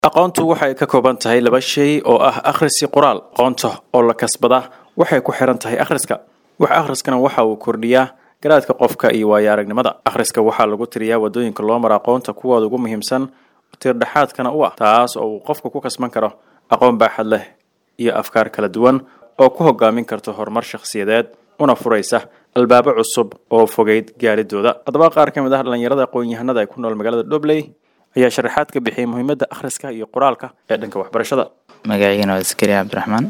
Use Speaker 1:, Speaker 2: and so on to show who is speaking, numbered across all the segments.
Speaker 1: aqoontu waxay ka kooban tahay laba shay oo ah akhrisi qoraal aqoonta oo la kasbadaa waxay ku xiran tahay akhriska wax akhriskana waxa uu kordhiyaa garaadka qofka iyo waayo aragnimada akhriska waxaa lagu tiriyaa wadooyinka loo mara aqoonta kuwooda ugu muhiimsan tiirdhexaadkana u ah taas oo uu qofka ku kasban karo aqoon baaxad leh iyo afkaar kala duwan oo ku hogaamin karta horumar shakhsiyadeed una furaysa albaabo cusub oo fogeyd gaaridooda haddaba qaar ka mid ah dhallinyarada aqoon-yahanada ee ku nool magaalada dhobley ayaa sharaxaad ka bixiyay muhiimadda akhriska iyo qoraalka ee dhanka waxbarashada
Speaker 2: magaciigana waa askari cabdiraxmaan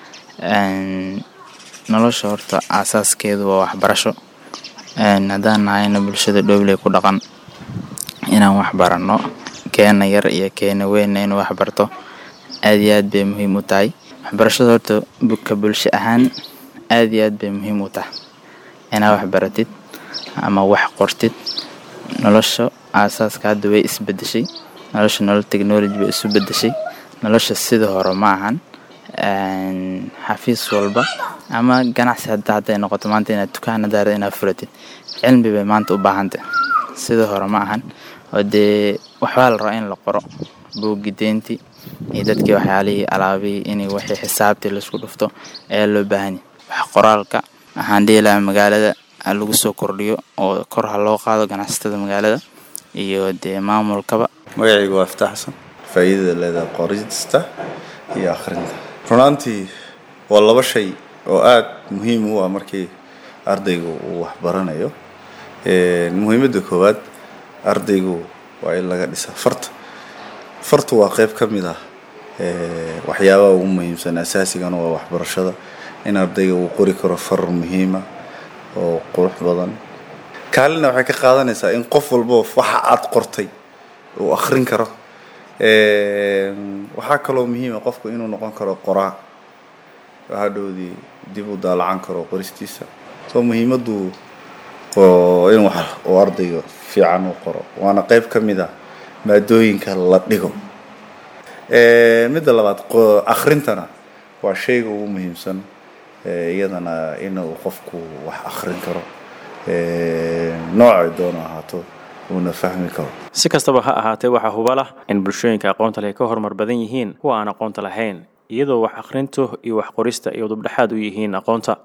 Speaker 2: nolosha horta aasaaskeedu waa waxbarasho haddaan nahayna bulshada dhobley ku dhaqan inaan wax baranno keena yar iyo keena weynna inuu wax barto aad iyo aad bay muhiim u tahay waxbarashada horta ka bulsho ahaan aad iyo aad bay muhiim u tahay inaad wax baratid ama wax qortid nolosha aasaaska hadda way isbedeshay nolosha nolol technology bay isu bedeshay nolosha sida hore ma ahan xafiis walba ama ganacsi hadda hadday noqoto maanta inaad dukaan hadaara inaad furatid cilmi bay maanta u baahantay sida hore ma ahan oo dee waxbaa la rabaa in la qoro buuggi deyntii iyo dadkii waxyaalihii alaabihii inay wixii xisaabtii laisku dhufto ayaa loo baahanya wax qoraalka waxaan dhihi lahaa magaalada ha lagu soo kordhiyo oo kor ha loo qaado ganacsatada magaalada iyo dee maamulkaba
Speaker 3: magacaygu waa iftaax xasan faa'iidada leedahay qorista iyo akhrinta runaantii waa laba shay oo aada muhiim u ah markii ardaygu uu waxbaranayo muhiimadda koowaad ardaygu waa in laga dhisa farta fartu waa qeyb ka mid ah waxyaabaha ugu muhiimsan asaasigana waa waxbarashada in ardayga uu qori karo far muhiima oo qurux badan kaalina waxay ka qaadanaysaa in qof walbo waxa aada qortay uu akhrin karo waxaa kaloo muhiima qofku inuu noqon karo qoraa hadhowdii dib u daalacan karo qoristiisa soo muhiimaddu in wax uu ardayga fiican u qoro waana qeyb ka mid ah maadooyinka la dhigo midda labaad akhrintana waa shayga ugu muhiimsan iyadana inuu qofku wax akhrin karo noocay doono ahaato uuna fahmi karo
Speaker 1: si kastaba ha ahaatee waxaa hubalah in bulshooyinka aqoonta leh ka horumar badan yihiin kuwa aan aqoonta lahayn iyadoo wax akhrintu iyo wax qorista iyo dubdhexaad u yihiin aqoonta